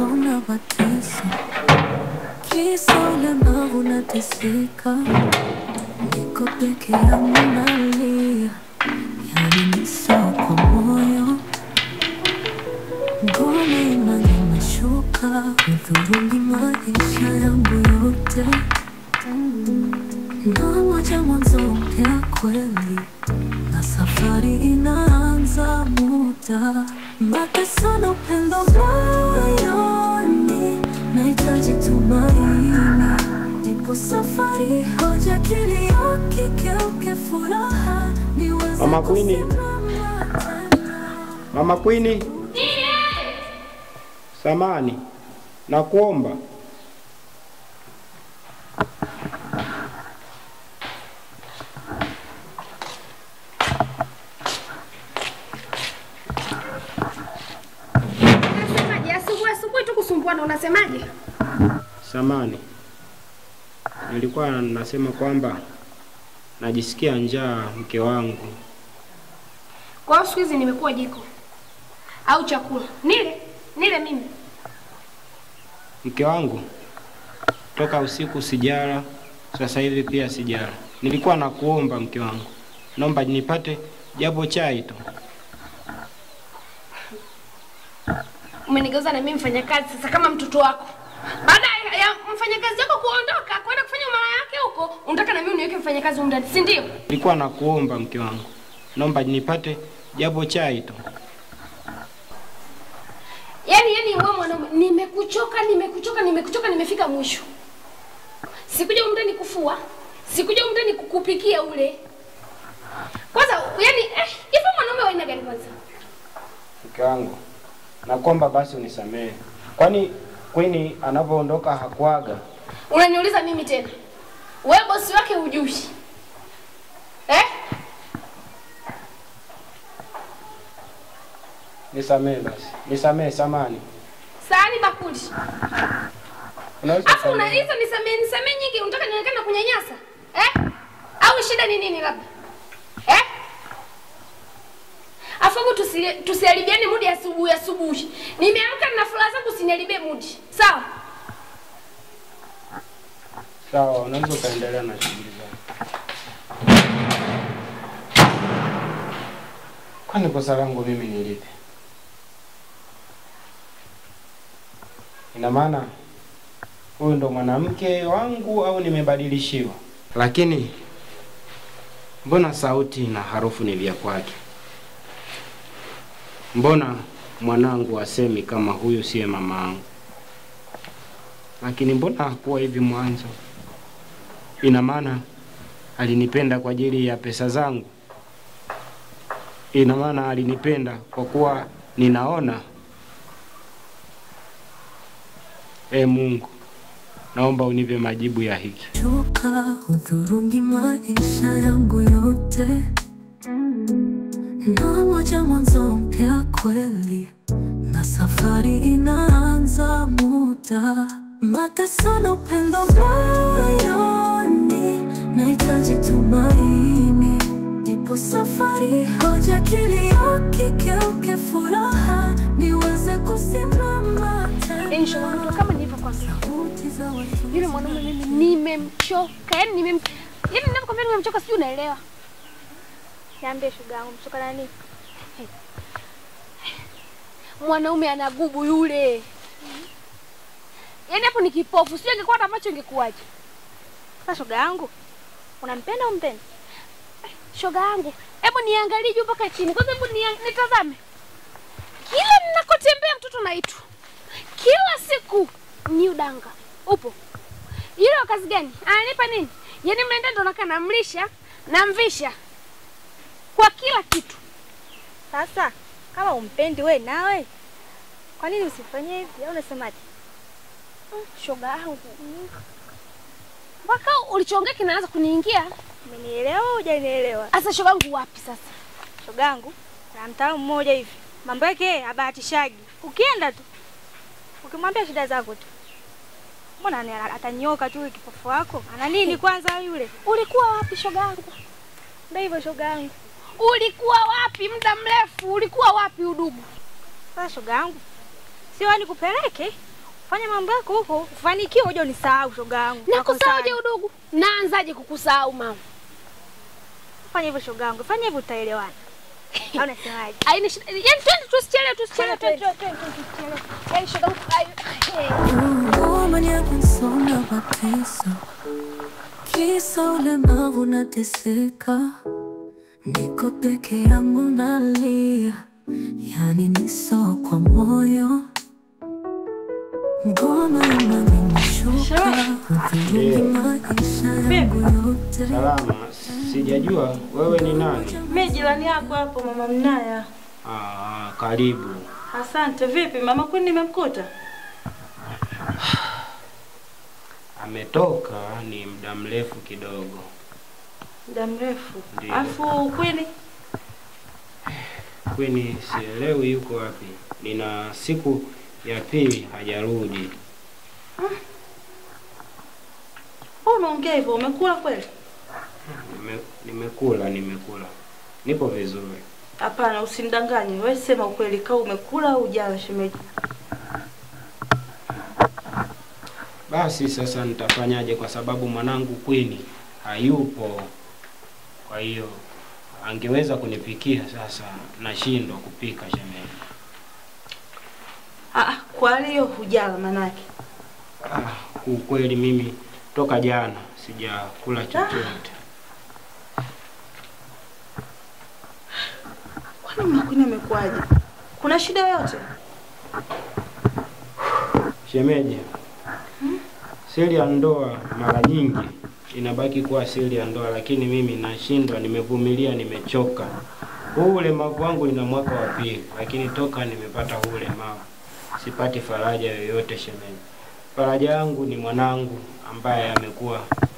na mateso, kisa ulemavu nateseka, niko peke yangu nalia, yani ni sawa kwa moyo, ngome imani imeshuka, hudhurungi maisha yangu yote, nangoja mwanzo mpya kweli na safari inaanza muda mateso na upendo moyoni, nahitaji tumaini, nipo safari, hoja kilio kigeuke furaha, niweze Mama Queen. kusimama tena. Mama Queen, samani na kuomba Unasemaje? Asubuhi asubuhi tu kusumbuana, unasemaje? samani, nilikuwa nasema kwamba najisikia njaa mke wangu. Kwa hiyo siku hizi nimekuwa jiko au chakula? Nile nile mimi. Mke wangu, toka usiku sijala, sasa hivi pia sijala. Nilikuwa nakuomba mke wangu, naomba nipate japo chai tu. Umenigeuza na mimi mfanyakazi sasa kama mtoto wako. Baada ya- ya mfanyakazi wako kuondoka kwenda kufanya mara yake huko, unataka na mimi uniweke mfanyakazi huko ndani, si ndio? Nilikuwa nakuomba mke wangu, naomba nipate japo chai tu. Yaani yaani wewe mwanaume, nimekuchoka, nimekuchoka, nimekuchoka, nimefika mwisho. Sikuja humu ndani kufua, sikuja humu ndani kukupikia ule. Kwanza yaani eh, hivi mwanaume wa aina gani kwanza? Mke wangu, nakuomba basi unisamehe, kwani Queen anapoondoka hakuaga. Unaniuliza mimi tena? Wewe bosi wake hujui. Eh? Nisamehe basi, nisamehe, samani. Sahani bakuli. Unaweza Afu kufanya- unaiza nisamee nisamee nyingi, unataka nionekane na kunyanyasa? Eh? Au shida ni nini labda? Eh? Afu hebu tusi tusiharibiane mudi ya asubuhi asubuhi. Nimeamka na furaha zangu usiniharibie mudi. Sawa? Sawa, unaweza ukaendelea na shughuli zako. Kwani kosa langu mimi ni lipi? Ina maana huyu ndo mwanamke wangu au nimebadilishiwa? Lakini mbona sauti na harufu ni vya kwake? Mbona mwanangu asemi kama huyu siye mama yangu? Lakini mbona hakuwa hivi mwanzo? Ina maana alinipenda kwa ajili ya pesa zangu? Ina maana alinipenda kwa kuwa ninaona? E Mungu, naomba unipe majibu ya hiki. Choka hudhurungi maisha yangu yote, nangoja mwanzo mpya kweli, na safari inaanza muda, mateso na upendo moyoni, nahitaji tumaini, nipo safari, hoja kilio kigeuke furaha, niweze kusimama Yaani shoga yangu, tena. kama nilivyokwambia. Sauti za watu Yule mwanaume mimi nimemchoka. Yaani nimem Yaani ninapokuambia nimemchoka sijui unaelewa. Niambie shoga yangu, mchoka na nini? Mwanaume ana gubu yule. Yaani hapo ni kipofu. Sio ingekuwa na macho ingekuwaje? Sasa shoga yangu, unampenda au mpendi? Shoga yangu, hebu niangalie juu mpaka chini. Kwanza hebu nia- nitazame. Kila ninakotembea mtoto naitwa. Kila siku ni udanga. Upo. Yule wa kazi gani? Ananipa nini? Yaani mnaenda ndo nakaa namlisha, namvisha. Kwa kila kitu. Sasa kama umpendi we nawe, kwa nini usifanye hivi? Au unasemaje? Mm, Shoga yangu. Mpaka ulichoongea kinaanza kuniingia. Umenielewa au hujanielewa? Asa shoga yangu wapi sasa? Shoga yangu, na mtaalamu mmoja hivi, mambo yake yeye habahatishagi. Ukienda tu ukimwambia shida zako tu, mbona ani- atanyoka tu yule kipofu wako? Ana nini kwanza yule? Ulikuwa wapi shoga yangu? Ndio hivyo shoga yangu. Ulikuwa wapi muda mrefu? Ulikuwa wapi udugu? Sasa shoga yangu, Sio yani kupeleke. Fanya mambo yako huko, ufanikiwe uje unisahau shoga yangu. Nakusahauje udugu? Naanzaje kukusahau mama? Fanya hivyo shoga yangu. Fanya hivyo utaelewana. Au unasemaje? Haina shida. Yaani twende tusichelewe tusichelewe. twende. Yaani shoga yangu, ai- Woman yakunsonga mateso, kisa ulemavu nateseka, niko peke yangu nalia, yani niso kwa moyo, ngoma imenishuka, hudhurungi maisha yangu yote. Salama, sijajua wewe ni nani? Mi jirani yako hapo mama Mnaya. Ah, karibu. Asante. Vipi mama Queen nimemkuta? Ametoka ni muda mrefu kidogo. Muda mrefu. Ndiyo. Afu Queen Kwani sielewi yuko wapi. Nina siku ya pili hajarudi. wewe unaongea hivyo umekula kweli? Nime, nimekula, nimekula. Nipo vizuri. Hapana, usinidanganye. Wewe sema ukweli, kama umekula au hujala shemeji. Basi sasa nitafanyaje kwa sababu mwanangu Queen hayupo. Kwa hiyo angeweza kunipikia sasa nashindwa kupika shemeji. Ah, kwa hiyo hujala manake. Ah, ukweli mimi toka jana sijakula chochote. Kwani mama Queen amekuaje? Kuna shida yoyote? Shemeji, siri ya ndoa mara nyingi inabaki kuwa siri ya ndoa, lakini mimi nashindwa, nimevumilia, nimechoka. Huu ulemavu wangu nina mwaka wa pili, lakini toka nimepata huu ulemavu sipati faraja yoyote shemeji. Faraja yangu ni mwanangu ambaye amekuwa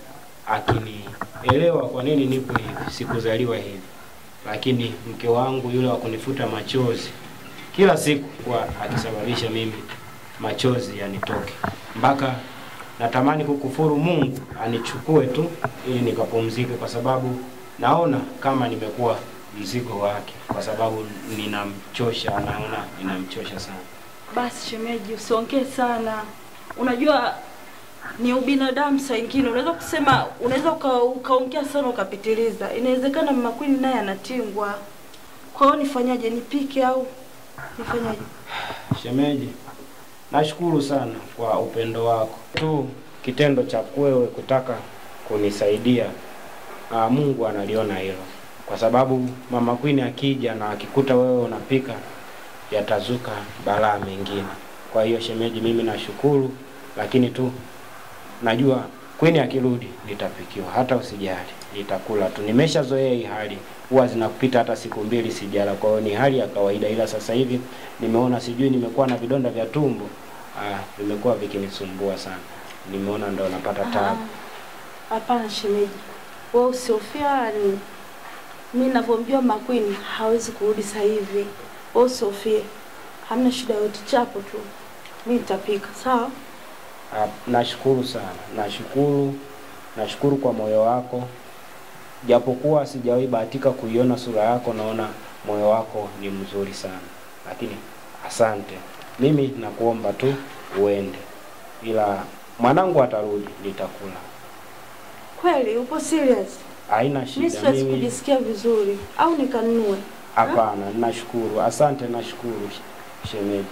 akinielewa kwa nini nipo hivi, sikuzaliwa hivi, lakini mke wangu yule wa kunifuta machozi kila siku kwa akisababisha mimi machozi yanitoke mpaka natamani kukufuru Mungu anichukue tu ili nikapumzike, kwa sababu naona kama nimekuwa mzigo wake, kwa sababu ninamchosha, naona ninamchosha sana. Basi shemeji, usiongee sana. Unajua ni ubinadamu saa ingine unaweza kusema unaweza uka- ukaongea sana ukapitiliza. Inawezekana mama Queen naye anatingwa. Kwa hiyo nifanyaje? Nipike au nifanyaje? Shemeji, nashukuru sana kwa upendo wako tu, kitendo cha wewe kutaka kunisaidia. Aa, Mungu analiona hilo, kwa sababu mama Queen akija na akikuta wewe unapika, yatazuka balaa mengine. Kwa hiyo shemeji, mimi nashukuru, lakini tu najua Queen akirudi nitapikiwa, hata usijali, nitakula tu. Nimeshazoea hii hali, huwa zinapita hata siku mbili sijala, kwa hiyo ni hali ya kawaida, ila sasa hivi nimeona sijui nimekuwa na vidonda vya tumbo ah, vimekuwa vikinisumbua sana, nimeona ndo napata taabu. Hapana shemeji, wewe usihofia wala nini. Mimi ninavyomjua mama Queen hawezi kurudi sasa hivi. Wewe usihofie, hamna shida yote, chapo tu. Mimi nitapika, sawa? Ah, nashukuru sana, nashukuru, nashukuru kwa moyo wako, japokuwa sijawahi bahatika kuiona sura yako, naona moyo wako ni mzuri sana, lakini asante. Mimi nakuomba tu uende, ila mwanangu atarudi, nitakula. Kweli upo serious? Haina Mimi shida. siwezi Mimi kujisikia vizuri au nikanunue. hapana, nashukuru, asante, nashukuru sh- shemeji.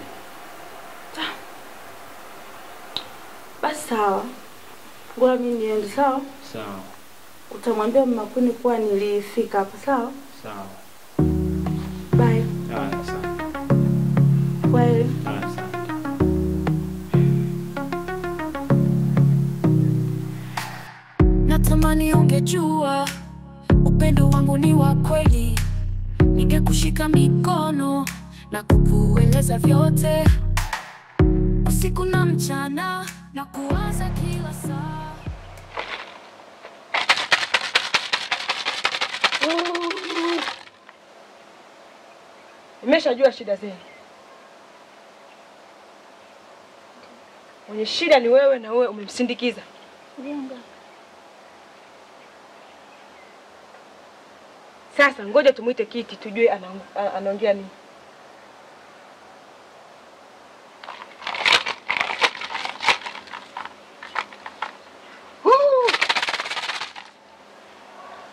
Basi sawa, ngoja mimi niende, sawa? Sawa Utamwambia mama Queen kuwa nilifika hapa, sawa? sawa, Bye. haya, asante, Kweli. haya, asante. Natamani ungejua upendo wangu ni wa kweli, ningekushika mikono na kukueleza vyote usiku na mchana na kuwaza kila saa. Nimeshajua shida zenu. Mwenye shida ni wewe na wewe umemsindikiza. Sasa ngoja tumwite Kiti tujue ana- a- anaongea nini.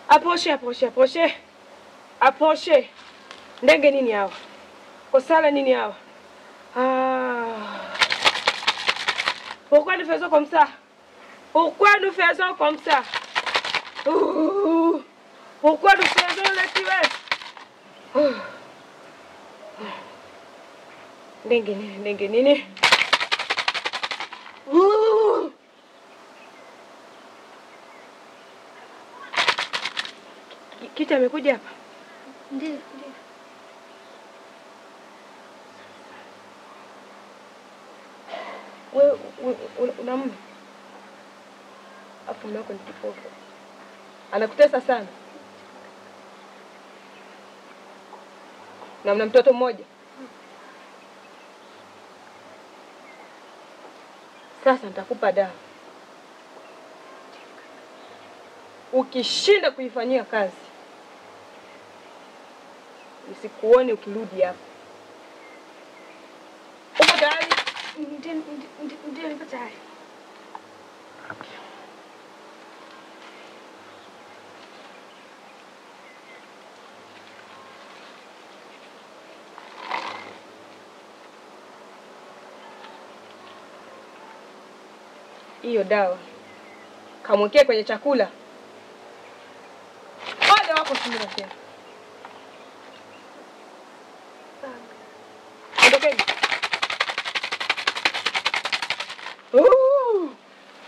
Aposhe, aposhe, aposhe. Aposhe. Ndege nini hawa? Kosala nini hawa? Ah. Pourquoi nous faisons comme ça? Pourquoi nous faisons comme ça? Ouh. Pourquoi nous faisons le tuer? Ouh. Ndege nini? Ndege nini? Ouh. Ki- Kiti amekuja hapa? Ndio, ndio. Wewe u- u- una mume? Afu mume wako ni kipofu. Anakutesa sana. Na mna mtoto mmoja. Sasa nitakupa dawa. Ukishinda kuifanyia kazi, usikuone ukirudi hapa. Uko tayari? Ndio, ndio, ndio, nipo tayari. hiyo dawa kamwekee kwenye chakula. Ole wako Sumira tena. Ondokeni. Uh!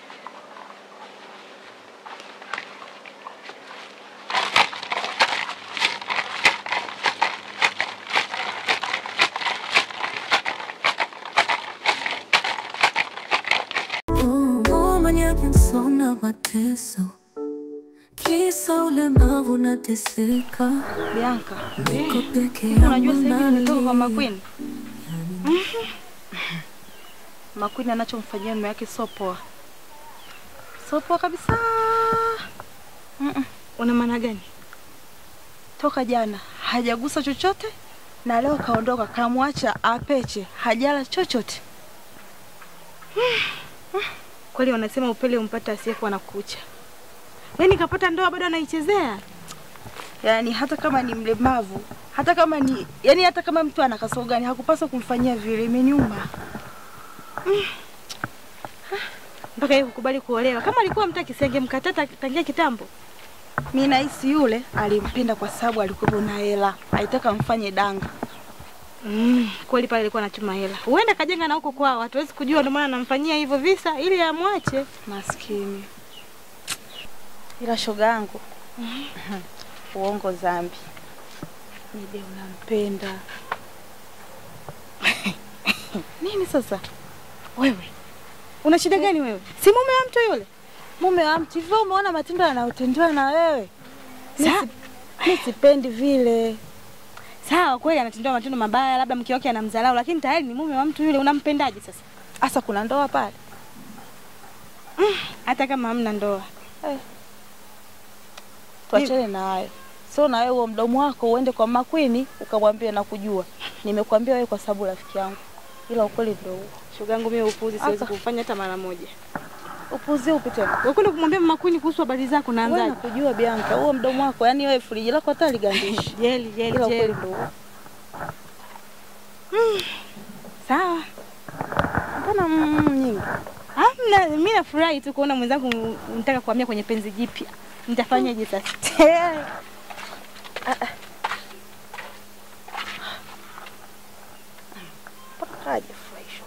mwenye pensona mateso kisa ulemavu nateseka Bianca, niko peke hivi unajua yangu sasa hivi nimetoka kwa nalia. Makwini. Makwini anachomfanyia mume wake sio poa, sio poa kabisa. Mm-mm. Una maana gani? Toka jana hajagusa chochote na leo kaondoka, kamwacha apeche, hajala chochote. Kweli wanasema upele umpata asiyekuwa na kucha. Wewe nikapata ndoa bado anaichezea. Yaani hata kama ni mlemavu, hata kama ni yani, hata kama mtu ana kasoro gani, hakupaswa kumfanyia vile. Imeniuma. Mpaka yeye kukubali kuolewa. Kama alikuwa mtaki singemkatata tangia kitambo. Mi nahisi yule alimpenda kwa sababu alikuwa na hela, alitaka mfanye danga. Mm, kweli pale alikuwa anachuma hela. Huenda kajenga na huko kwao, hatuwezi kujua ndio maana anamfanyia hivyo visa ili amwache. Maskini. Ila shoga yangu uongo zambi. Mide unampenda nini sasa? Wewe una shida gani wewe? Si mume wa mtu yule? Mume wa mtu hivyo, umeona matendo anayotendewa na wewe? Mi Sa- si- mi sipendi vile. Sawa, kweli anatendewa matendo mabaya, labda mke wake anamdharau, lakini tayari ni mume wa mtu yule. Unampendaje sasa? Hasa kuna ndoa pale? Hata kama hamna ndoa. Tuachane na hayo. Sio na wewe huo mdomo wako uende kwa Makwini ukamwambia nakujua. Nimekuambia wewe kwa sababu rafiki yangu, ila ukweli ndio huo. Shoga yangu mimi upuzi siwezi Aka. kufanya hata mara moja. Upuzi upi tena? Wewe kwenda kumwambia mama Queen kuhusu habari zako Wewe naanzaje? nakujua Bianca, huo mdomo wako, yani wewe friji lako hata ligandishi. Jeli, jeli, Ila ukweli jeli. ndio huo. Sawa. Mbona mm, nyingi? Hamna, mimi nafurahi tu kuona mwenzangu unataka kuhamia kwenye penzi jipya. Nitafanyaje sasa? Kaje furahisho.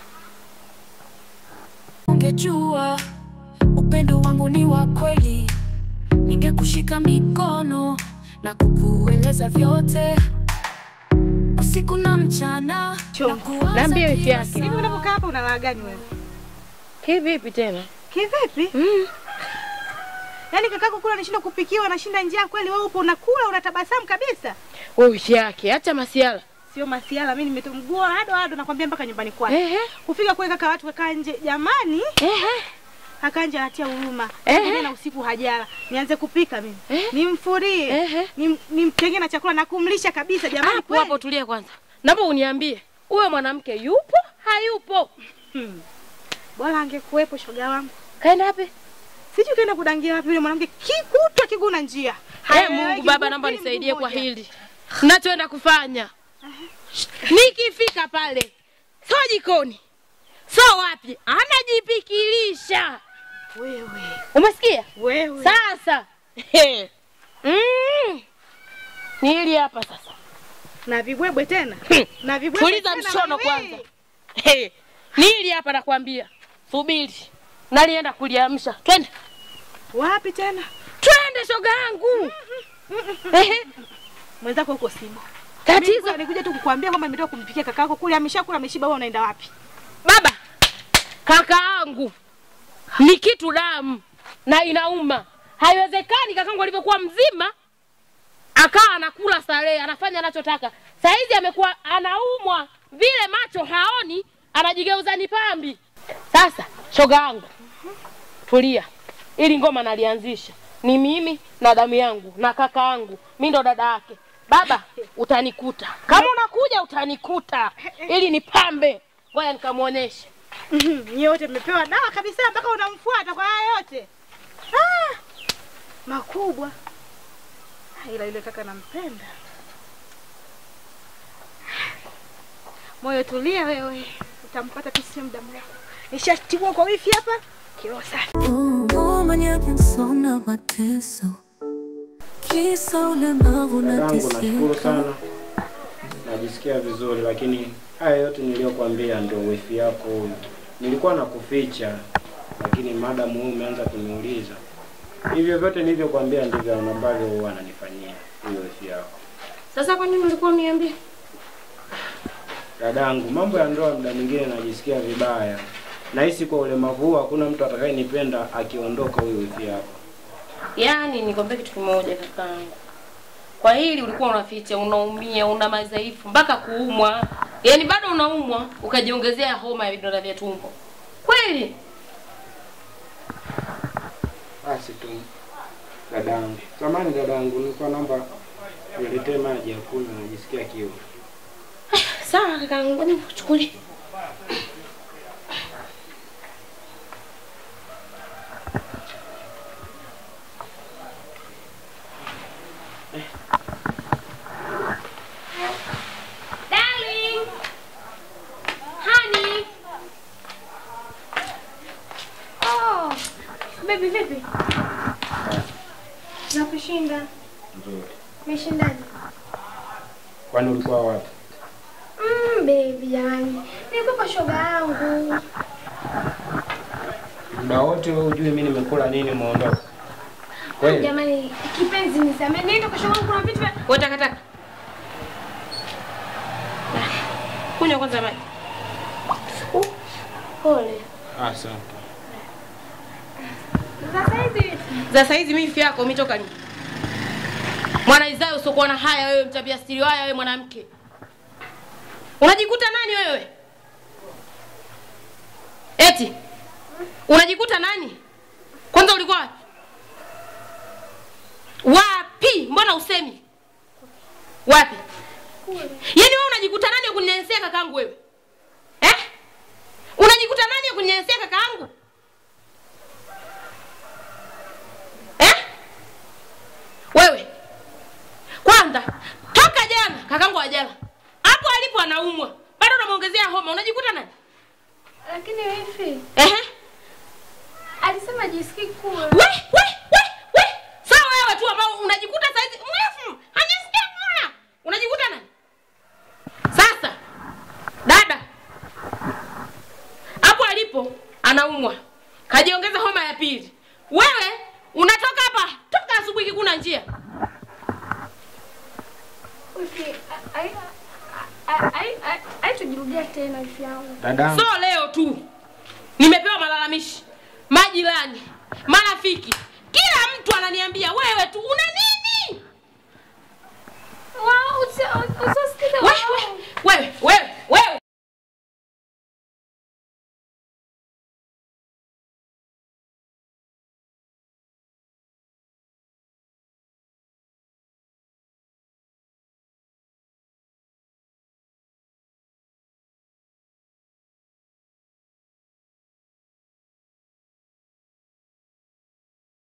Ungejua upendo wangu ni wa kweli, ningekushika mikono na kukueleza vyote usiku na mchana. Cho, na kuwaza niambie wiki kila yake. saa. Hivi unapokaa hapa unalala gani wewe? Kivipi tena? Kivipi? Mm. Yaani kakako kula anashinda kupikiwa, anashinda njaa kweli, wewe upo unakula unatabasamu kabisa. Wewe wiki yake, acha masiala. Sio masiala, mimi nimetumgua ado ado nakwambia mpaka nyumbani kwake. Ehe. Kufika kule kaka watu kakaa nje, jamani, Ehe. kaka nje anatia huruma. Ehe. Ngine na usiku hajala. Nianze kupika mimi. Ehe. Nimfurie. Ehe. Nim, nimtenge na chakula na kumlisha kabisa jamani. Hapo kweli. hapo tulia kwanza. Naomba uniambie, huyo mwanamke yupo hayupo? Hmm. Bora angekuwepo shoga wangu. Kaenda wapi? Sijui kaenda kudangia wapi yule mwanamke kikutwa kiguna njia. Hey, Haeleweki, Mungu Baba, mguu naomba mbili, nisaidie mguu kwa moja. hili nachoenda kufanya. Nikifika pale so jikoni so wapi, anajipikilisha. Wewe, Umesikia? wewe. Sasa mm. ni hili hapa sasa. Na vibwebwe tena. Hmm. Na vibwebwe Tuliza tena, mshono wewe. kwanza. Hey, ni hili hapa nakwambia. Subiri. Nalienda kuliamsha. Twende. Wapi tena? Twende shoga yangu. Ehe. Mwenzako huko Simba. Tatizo Nikuja tu kukuambia kwamba nimetoka kumpikia kakako kule ameshakula ameshiba, wewe unaenda wapi? baba, kakaangu ni kitu damu na inauma. Haiwezekani kakangu alivyokuwa mzima akawa anakula starehe, anafanya anachotaka. Saizi amekuwa anaumwa vile, macho haoni, anajigeuza ni pambi. Sasa shoga yangu, tulia, ili ngoma nalianzisha ni mimi na damu yangu na kaka yangu, mi ndo dada yake. Baba, utanikuta kama unakuja, utanikuta ili nipambe. Ngoja nikamwonyeshe. Nyie wote mmepewa dawa kabisa mpaka unamfuata kwa haya yote. Ah! Makubwa. Ah, Ila yule kaka nampenda. Moyo tulia wewe. Utampata tu sio muda mrefu. Nishatiwa kwa wifi hapa. Kilo safi. Oh, mwenye pensona mateso kisa ulemavu na Dadangu, nashukuru teseka sana, najisikia vizuri, lakini haya yote niliyokuambia ndio wifi yako huyu. Nilikuwa nakuficha, lakini madamu wewe umeanza kuniuliza, hivyo vyote nilivyokuambia ndivyo ambavyo huwa ananifanyia huyo wifi yako. Sasa kwa nini ulikuwa uniambia? Dadangu, mambo ya ndoa muda mwingine najisikia vibaya. Nahisi kwa ulemavu huu hakuna mtu atakayenipenda akiondoka huyo wifi yako. Yaani nikwambia kitu kimoja kakaangu, kwa hili ulikuwa unaficha, unaumia, una madhaifu mpaka kuumwa, yaani bado unaumwa ukajiongezea homa ya vidonda vya tumbo kweli? Basi tu dadangu, samani dadangu, nilikuwa naomba niletee maji ya kunywa, najisikia kiu. Sawa kakaangu, ngoja nikuchukulie. Darling. Honey. Oh, baby vipi? Nakushinda. Nzuri. Umeshindaje? Kwani ulikuwa wapi? Mm, baby jamani. Nilikuwa kwa shoga yangu. Muda wote wewe hujui mimi nimekula nini umeondoka. Kweli? Jamani, kipenzi nisamee. Nienda kwa shoga yangu kuna vitu vya Wewe takataka. Kunywa kwanza maji. pole. Asante. Sasa hizi Za saizi mimi ifi yako umetoka nini? Mwana Isaya usiokuwa na haya wewe mtabia stili haya wewe mwanamke. Unajikuta nani wewe? Eti unajikuta nani? Kwanza ulikuwa wapi? Wapi? Mbona usemi? Wapi? Yaani wewe unajikuta nani ya kuninyanyasia kakaangu wewe? Eh? Unajikuta nani ya kuninyanyasia kakaangu? Eh? Wewe kwanza toka jana kakangu ajala hapo alipo anaumwa bado unamwongezea homa unajikuta nani? lakini wifi Ehe. alisema jisikii kula. We, we, we, we. Sawa wewe tu ambao unajikuta saizi mrefu hajisikia kula unajikuta nani? Sasa dada hapo alipo anaumwa kajiongeza homa ya pili wewe unatoka hapa toka asubuhi kikuna njia Wifi, ai- ai- ai- ai- ai- haitujirudia tena wifi yangu. Dadangu, so leo tu nimepewa malalamishi majirani marafiki kila mtu ananiambia wewe tu una nini Wao, usi- usi- usisikize wewe wao. wewe wewe